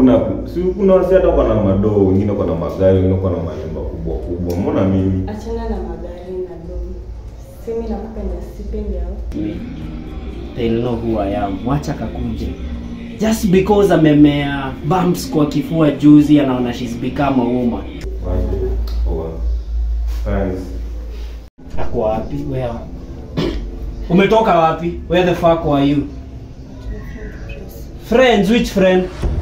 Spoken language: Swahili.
hakuna si kuna wasi hata kwa na madoo wengine kwa na magari wengine kwa na manyumba kubwa kubwa mbona mimi Achana na magari na dom. Simi nakupenda, sipendi hao. They'll know who I am. Wacha kakuje. Just because amemea bumps kwa kifua juzi anaona she's become a woman. Waje. Poa. Thanks. Ako wapi? Where? Umetoka wapi? Where the fuck were you? Friends, which friend?